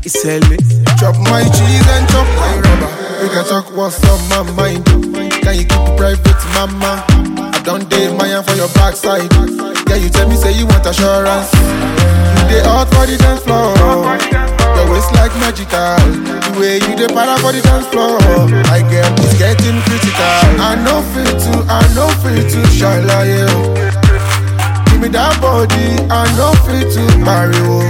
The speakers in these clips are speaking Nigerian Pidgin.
It's LA. Chop my cheese and chop my rubber. We can talk what's on my mind. Can you keep it private, mama? I don't date my hand for your backside. Yeah, you tell me say you want assurance. You dey hot for the dance floor. Your waist like magical. The way you dey para for the dance floor. I get it's getting critical. I know fit to, I know fit to shine like you. Give me that body, I know fit to marry you.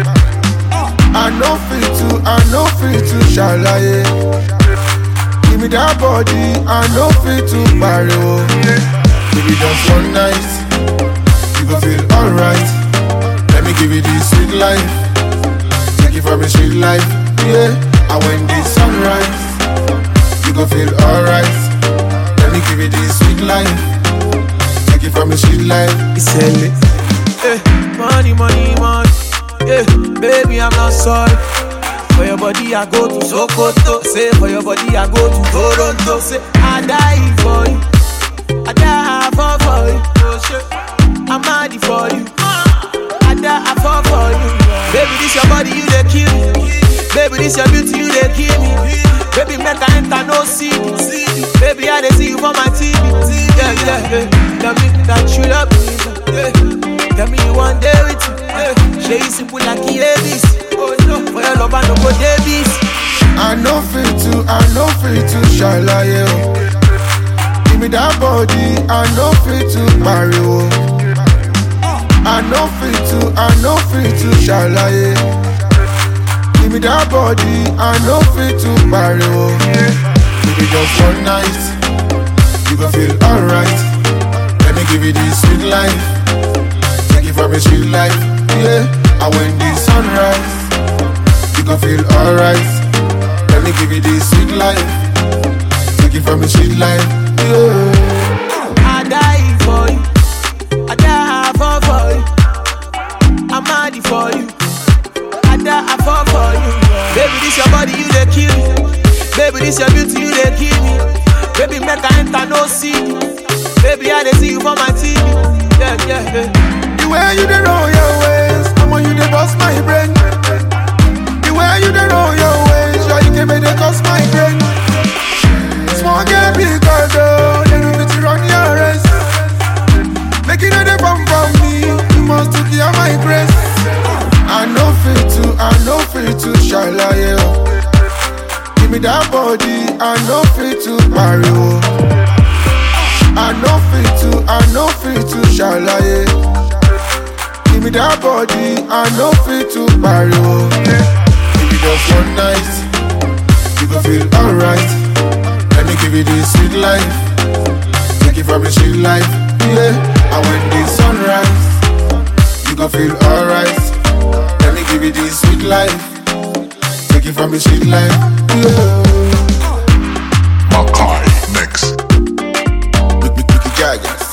I know fit to, I know fit to shalaye. Give me that body, I know fit to marry oh. Give it just one night, you gon' feel alright. Let me give you this sweet life, take it from a sweet life, yeah. And when the sunrise, you gon' feel alright. Let me give you this sweet life, take it from a sweet life. It's LA. Eh, money, money, money. Eh, baby, I'm not sorry. For your body, I go to Sokoto. Say, for your body, I go to Toronto. Say, I die for you. I die for, for you. Oh, shit. I'm mad for you. I die for, for you. Baby, this your body, you they kill me. Baby, this your beauty, you they kill me. Baby, make I enter no see. Baby, I they see you for my TV. Yeah, yeah, yeah. Tell me that you love me. Yeah. Tell me you want day with you. Yeah. Shey you simple like Davis. Oh no, for your love I no go Davis. I know fit to, I know fit to shine like you. Give me that body, I know fit to marry you. I know fit to, I know fit to shine like you. Give me that body, I know fit to marry you. Give me just one night, you gon' feel alright. Let me give you this sweet life, take it from a sweet life, yeah. And when the sunrise, you gon' feel alright. Let me give you this sweet life. Take it from a sweet life. Yeah. I die for you. I die for for you. I'm mad for you. I die for for you. Baby, this your body, you they kill me. Baby, this your beauty, you they kill me. Baby, make I enter no see. Baby, I they see you for my TV. Yeah, yeah, yeah. The way you dey roll your ways, I'm on you dey bust my brain. The way you dey roll your ways, sure you can make it cost my brain. Small girl, big girl, though, they don't fit to run your race. Make it know they come from me, you must to clear my grace. I know fit to, I know fit to shine like you. Give me that body, I know fit to marry you. I know fit to, I know fit to shine like you. Give me that body, I know fit to marry you. Give me just one night, you gon' feel alright. Let me give you this sweet life, take it from a sweet life, yeah. And when the sunrise, you gon' feel alright. Let me give you this sweet life, take it from a sweet life, yeah. Makai Mix. Mickey Jaggers.